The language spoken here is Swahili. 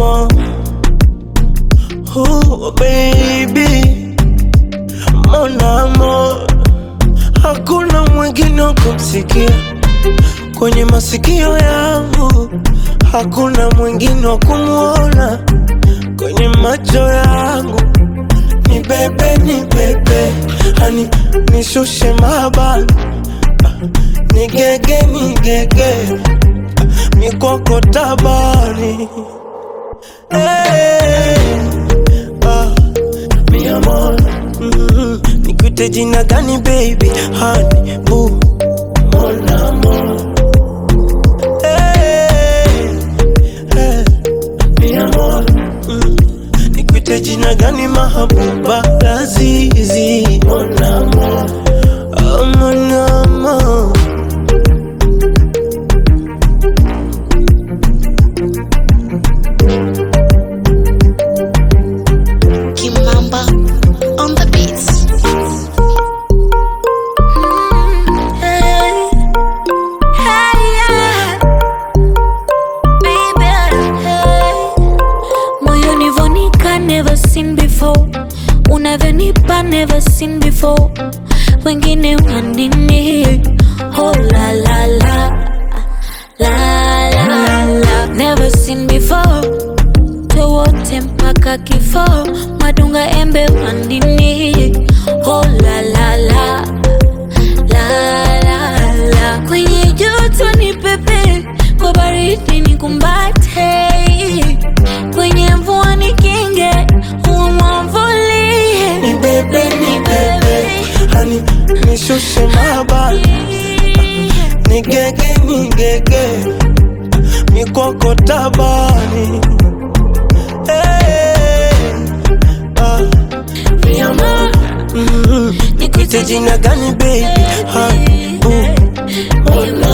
amour. Oh baby, mon amour, hakuna mwingine wa kumsikia kwenye masikio yangu, hakuna mwingine wa kumwona kwenye macho yangu. Ni bebe, ni bebe, hani nishushe mabani, ni gege, ni gege, mikoko tabani Hey, ah, mi amor, mm, nikuite jina gani baby, honey, boo, mon amour. Hey, hey, mi amor, mm, nikuite jina gani mahabuba, lazizi, mon amour, oh, mon amour. Kimamba on the beats. Hey, hey, yeah. Baby, hey. Moyoni vonika never seen before unavyonipa never seen before wengine wanini oh la la la la la la never seen before wote mpaka kifo madunga embe wandini oh la la la la la la kwenye joto ni pepe kwa baridi ni kumbate kwenye mvua ni kinge umwamvulie Ni bebe, ni bebe, hani nishushe mabani, ni gege, ni gege, mikoko tabani. Hey, ah, Mi amor, mm, nikuite jina gani baby, honey, boo, oh,